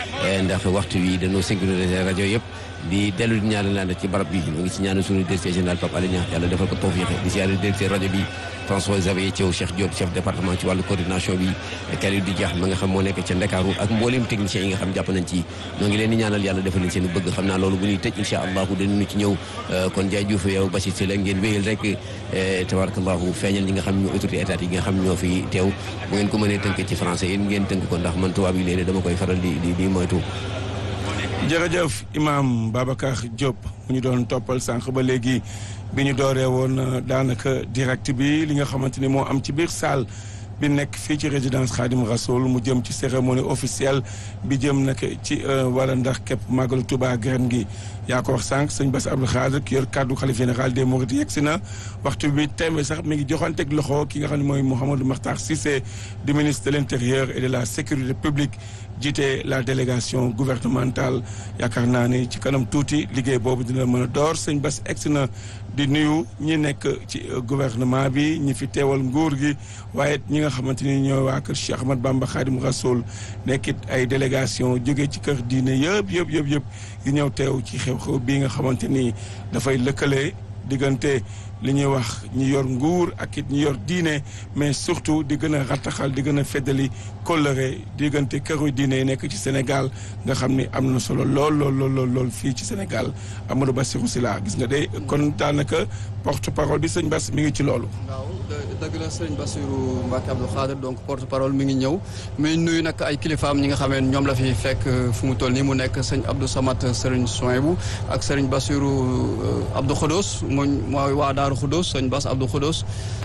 ndax waxtu wi dañoo synchroniser rajo yëpp di dellu di ñaanal laan ci barab bi ñu ngi ci ñaanal suñu directeur général Pape Alé Niang yàlla defal ko tawfiix di siyaare directeur rajo bi François Xavier Thiaw Cheikh Diop chef département ci wàllu coordination bi Kalidou di Diax ma nga xam moo nekk ca Ndakaaru ak mbooleem techniciens yi nga xam jàpp nañ ci ñoo ngi leen di ñaanal yàlla defal leen seen bëgg xam naa loolu bu ñuy tëj incha allahu dinañu ci ñëw kon Ndiaye Diouf yow Bachir Sylla ngeen wéyal rek tabarakallahu feeñal ñi nga xam ñoo autorité état yi nga xam ñoo fi teew bu ngeen ko mënee tënk ci français yéen ngeen tënk ko ndax man tubaab yi léeg-léeg dama koy faral di di di moytu jërëjëf imam Babacar Diop mu ñu doon toppal sànq ba léegi bi ñu dooree woon daanaka direct bi li nga xamante ni moo am ci biir salle bi nekk fii ci résidence Khadim Rasoul mu jëm ci cérémonie officielle bi jëm nag ci wala ndax képp màggalu Touba ren gi yaa ko wax sànq sëñ Bass Abdou Khadre ki yor kaddu xalif général des Mourides yegg si na waxtu bi tembe sax mi ngi joxanteeg loxo ki nga xam ne mooy Mouhamadou Makhtar Cissé du ministre de l' intérieur et de la sécurité publique jiite la délégation gouvernementale yaakaar naa ni ci kanam tuuti liggéey boobu dina mën a door sëñ Bass egsi na di nuyu ñi nekk ci gouvernement bi ñi fi teewal nguur gi waaye ñi nga xamante ni ñooy waa kër Cheikh Ahmad Bamba Khadim Rasoul nekkit ay délégation jóge ci kër diine yëpp yëpp yëpp yëpp yi ñëw teew ci xew-xew bii nga xamante ni dafay lëkkale diggante li ñuy wax ñi yor nguur ak it ñi yor diine mais surtout di gën a rattaxal di gën a feddali kóllëre diggante këru diine yi nekk ci Sénégal nga xam ni am na solo lool lool lool lool fii ci Sénégal Amadou Bassirou Sylla gis nga de kon daanaka porte parole bi sëñ Bass mi ngi ci loolu. waaw dëgg la sëñ Bassirou Mbacke Abdou Khadre donc porte parole mi ngi ñëw muy nuyu nag ay kilifaam ñi nga xamee ñoom la fi fekk fu mu toll nii mu nekk sëñ Abdou Samat sëriñ Souhaïbou ak sëriñ Bassirou Abdou Khodos mooy mooy waa Daaru Khodos sëñ Bass Abdou Khodos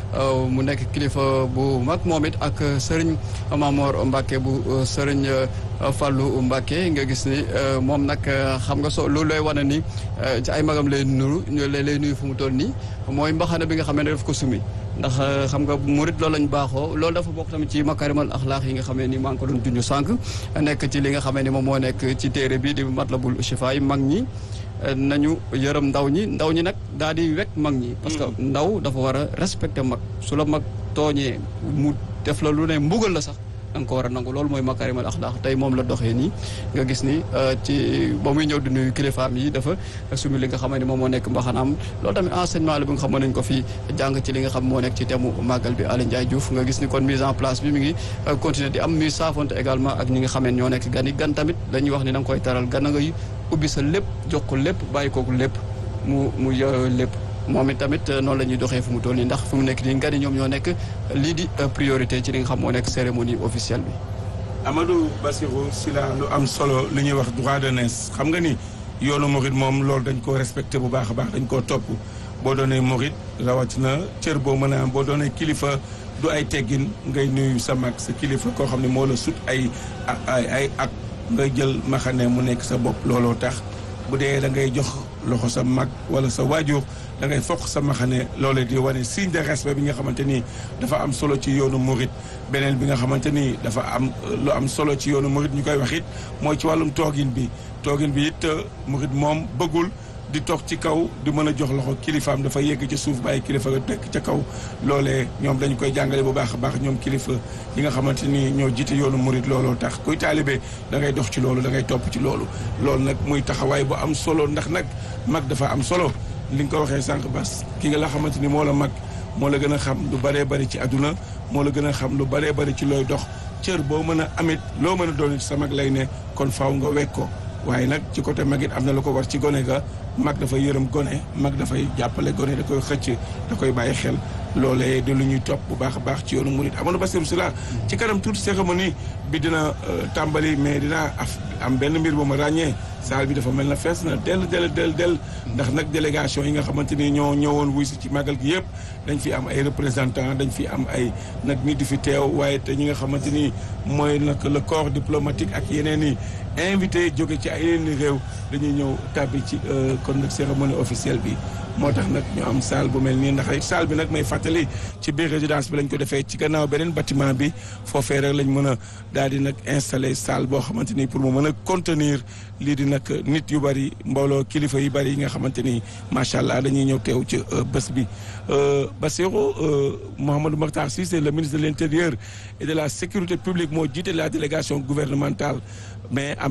mu nekk kilifa bu mag moom it ak sëriñ Mamor Mbacke bu sëriñ Fallou Mbacke nga gis ni moom nag xam nga so loolu lay wane ni ci ay magam lay nuru lay nuyu fu mu toll nii mooy mbaxana bi nga xam ne daf ko sumi ndax xam nga murit loolu lañ baaxoo loolu dafa bokk tamit ci makarimal axlaax yi nga xamee ni maa ngi ko doon junj sànq nekk ci li nga xamee ni moom moo nekk ci téere bi di matlabul shifa yi mag ñi nañu yërëm ndaw ñi ndaw ñi nag daal di wekk mag ñi parce que ndaw dafa war a respecter mag su la mag tooñee mu def la lu ne mbugal la sax da nga ko war a nangu loolu mooy makarimal axlaax tey moom la doxee nii nga gis ni ci ba muy ñëw di nuyu kilifaam yi dafa sumi li nga xam ne moom moo nekk mbaxanaam loolu tamit enseignement la bi nga xam nañ ko fi jàng ci li nga xam moo nekk ci temu màggal bi Aly Ndiaye Diouf nga gis ni kon mise en place bi mi ngi continuer di am muy saafonte également ak ñi nga xamee ñoo nekk gan yi gan tamit dañuy wax ni da nga koy taral gan a ngay ubbi sa lépp jox ko lépp bàyyi kooku lépp mu mu yo lépp moom it tamit noonu la ñuy doxee fu mu toll nii ndax fu mu nekk nii nga ni ñoom ñoo nekk lii di priorité ci li nga xam moo nekk cérémonie officielle bi. Amadou Bassirou Sylla lu am solo lu ñuy wax droit de naissance xam nga ni yoonu Mouride moom loolu dañ koo respecté bu baax a baax dañ koo topp boo doonee Mouride rawatina cër boo mën a am boo doonee kilifa du ay teggin ngay nuyu sa mag sa kilifa koo xam ne moo la sut ay ay ay at ngay jël maxane mu nekk sa bopp looloo tax bu dee da ngay jox loxo sa mag wala sa waajur. da ngay fokk sa maxane loolee di wane signe de respect bi nga xamante ni dafa am solo ci yoonu murit beneen bi nga xamante ni dafa am lu am solo ci yoonu murit ñu koy wax it mooy ci wàllum toogin bi toogin bi it murit moom bëggul di toog ci kaw di mën a jox loxo kilifaam dafa yegg ci suuf bàyyi kilifa nga tekk ca kaw loolee ñoom dañu koy jàngale bu baax a baax ñoom kilifa yi nga xamante ni ñoo jiite yoonu murit looloo tax kuy taalibe da ngay dox ci loolu da ngay topp ci loolu loolu nag muy taxawaay bu am solo ndax nag mag dafa am solo li nga ko waxee sànq bas ki nga la xamante ni moo la mag moo la gën a xam lu bëree bëri ci àdduna moo la gën a xam lu bëree bëri ci looy dox cër boo mën a amit loo mën a doon sa mag lay ne kon faaw nga wekk ko waaye nag ci côté mag it am na lu ko war ci gone ga mag dafay yërëm gone mag dafay jàppale gone da koy xëcc da koy bàyyi xel loolee di lu ñuy topp bu baax a baax ci yoonu murit Amadou Bassirou Sylla ci kanam tuuti cérémonie bi dina tàmbali mais dina am benn mbir bu ma ràññee saal bi dafa mel na fees na del del del del ndax nag délégation yi nga xamante ni ñoo ñëwoon wuy si ci màggal gi yëpp dañ fi am ay représentants dañ fi am ay nag nit di fi teew waaye te ñi nga xamante ni mooy nag le corps diplomatique ak yeneen i invité jóge ci ay yeneen i réew dañuy ñëw tàbbi ci kon nag cérémonie officielle bi moo tax nag ñu am salle bu mel nii ndax rek salle bi nag may fàttali ci biir résidence bi lañ ko defee ci gannaaw beneen bâtiment bi foofee rek lañ mën a daal di nag installé salle boo xamante ni pour mu mën a contenir lii di nag nit yu bari mbooloo kilifa yu bari yi nga xamante ni macha allah dañuy ñëw teew ci bés bi. Bassirou Mouhamadou Makhtar Cissé le ministre de l' intérieur et de la sécurité publique moo jiite la délégation gouvernementale mais